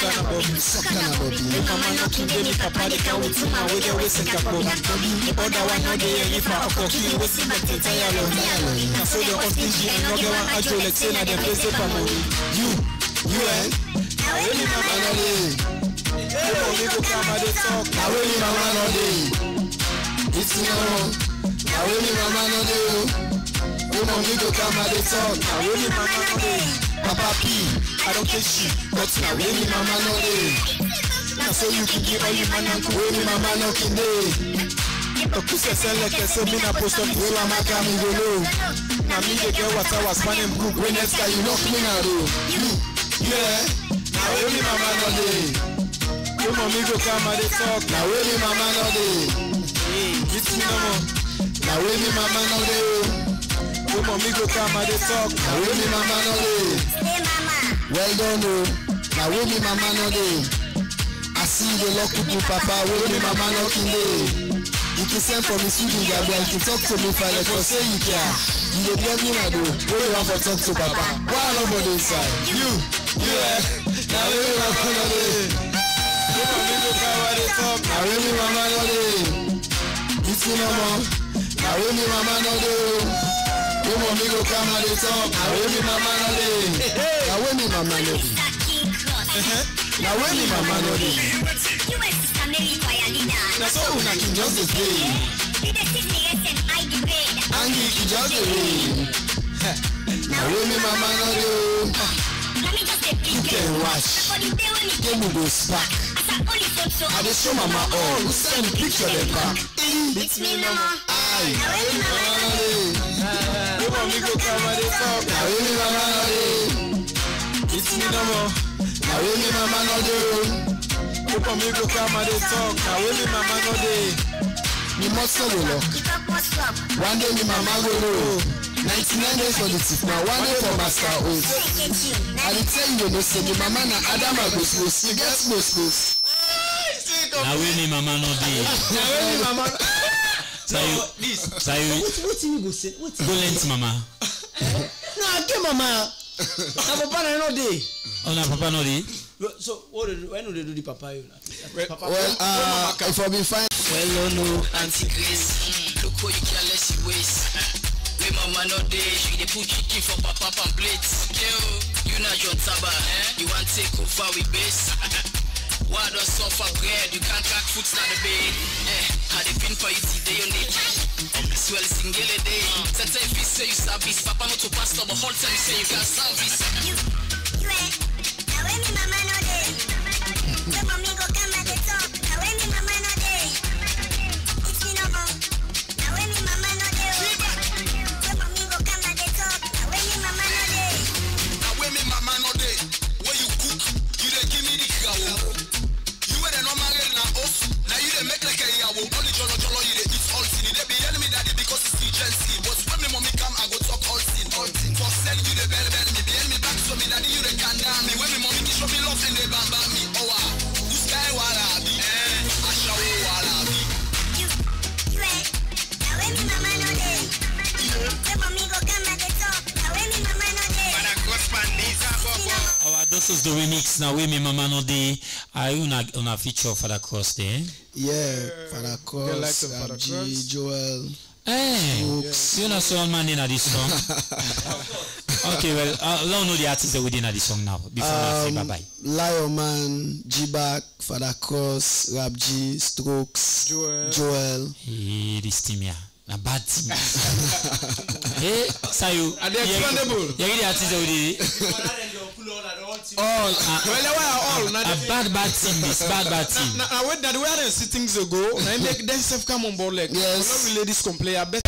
Kana Bobby. Sakana Bobby. Hey mama no king dey me papa dey can with my way dey we sink up. Other one no dey any for a cocky we see back to tire lo. Na so the hostage and no get one ajo like say na dem face for money. You, you eh? Na really mama no dey. Hey mommy go come and dey talk. Na wey me mama no dey. It's no wrong. Na wey me mama no dey o. Wey mommy go come and dey talk. Na really mama no dey. Papa P, I don't care shit. but na wey me mama no dey. Na so you can give all you man and Wey me mama no kin dey. Okuse seleke so me na post up Wey mama come me go know. Na me dey get what I was spanning group Wey next time you knock me now though. You, you eh? Na wey me mama no dey. Wey mommy go come and dey talk. Na wey me mama no dey. It's no more. Na wey me mama no dey o. Wey mommy go come and dey talk. Na wey me mama no dey. Well done o. Na wey me mama no dey. I see you dey lock people papa wey me mama no kin dey. You can send for me sweet Gabia, you can talk to me for like for say you care. You dey blame me na do. Wey you wan for talk to papa? Why I no for dey inside? You, you eh? Na wey me mama no dey. Wey mommy go come and dey talk. Na wey me mama no dey. It's me no more. Na wey me mama no dey o. Wey mommy go come and dey talk. Na wey me mama no dey. Na wey me mama no dey. Na wey me mama no dey. Na so una kin just dey play. Angie kin just dey rain. Na wey me mama no dey o. You can watch. Game go spark. I dey show mama all. Who send picture dem back? It's me no more. Aye. Na wey me mama no dey. Wey mommy go come and dey talk. Na wey me mama no dey. It's me no more. Na wey me mama no dey o. Wey mommy go come and dey talk. Na wey me mama no dey. Mi mọ́tò lò lọ. One day mi mama go know. Ninety-nine days for the thief na one day for master oath. I dey tell you no say mi mama na Adama gbos-gbos. You get gbos-gbos. na wey me mama no dey Na wey me mama. sayo sayo wetin you go say wetin. go lent mama na ake mama na papa na no dey. oh na papa no dey so what dey do when you dey do the papa you na. papa Well, uh, if I be fine. Well, oh no, Auntie Grace. Mm, look how you careless you waste. Wey mama no dey, she dey put chicken for papa pan plate. Okay, oh, you na John Taba, eh? You wan take over with base? Why does suffer bread? You can't crack foot na the bed. Eh, how they pin for you today your need? Swell single day. Tete if you say you service, papa no to pastor, but whole time you say you can service. na wey me mama no dey wey you cook you dey give me the gawo you wey dey normal rear na off na you dey make like eyawo only jollo jollo you dey eat all sin e dey be enemy daddy because it's urgency but when me mommy come i go talk all sin all sin for send you dey bell bell me be enemy back so me daddy you dey kanda me when me mommy dey show me love and dey bamba me owa who's guy walabi eh asawo walabi. our doctors the remix na wey me mama no dey ayi una una feature for that cross there. Yeah, Father They like Cross, the Father Abji, Cross. Joel. Hey, you know so man in this song. okay, well, uh, let know the artist that we did in the song now. Before I say bye bye. Lion Man, G-Back, Father Cross, Rap G, Strokes, Joel. Joel. Hey, this team here. Na bad team. hey, Sayo. Are they expandable? You the artist that we did. All. Well, they were all. Na A bad bad team. This bad bad team. na na wait na the way I dey see things dey go na im make dem sef come on board like Yes. no be ladies complain abeg